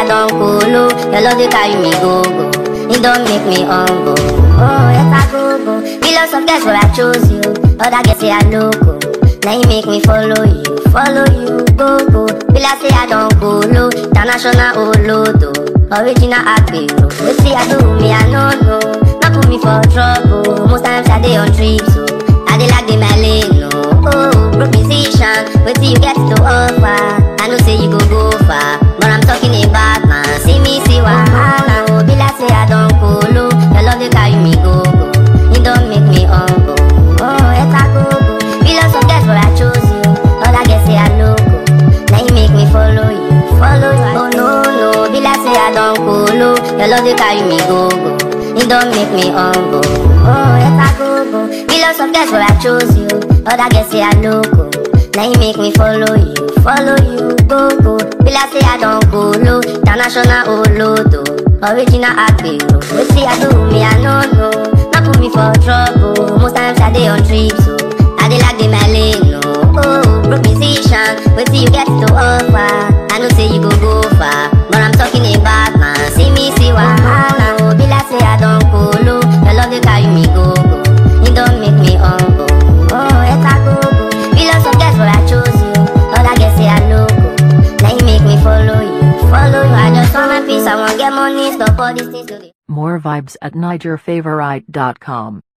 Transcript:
I don't cool, your love they carry me go go. It don't make me humble. Oh, yes I go go. Millions of girls, but I chose you. Other girls say I loco. Now you make me follow you, follow you, go go. Will I say I don't go low, international olodo, original agbero. Wait see I do me, I no know. Not put me for trouble. Most times I dey on trips, so I dey like the my lane, no. Oh, broke musician, wait till you get to offer. I know say you go go far, but I'm talking about man. See me, see wahala. Oh, be like say I don't go low. Your love they carry me go go. It don't make me humble. Oh, it's a go go. Millions of girls, but I chose you. Other girls say I loco. Now you make me follow you, follow you. Oh no no, be like say I don't go low. Your love they carry me go go. It don't make me humble. Oh, it's a go go. Millions of girls, but I chose you. Other girls say I loco. Now you make me follow you, follow you, go go. Be like say I don't go low, international olodo, original agbero. Wait see I do me, I no know. Not put me for trouble. Most times I dey on trips, so I dey like the my lane, no. Oh, broke musician, wait till you get to offer. I know say you go go far, but I'm talking about man. See me, see wahala. Oh, be like say I don't go low. Your love they carry me go go. It don't make me humble. Oh, it's a go go. Millions of girls, but I chose you. Other girls say I loco. Now you make me follow you, follow you. I just want my peace. I want get money, stop all these things to the More vibes at NigerFavorite.com.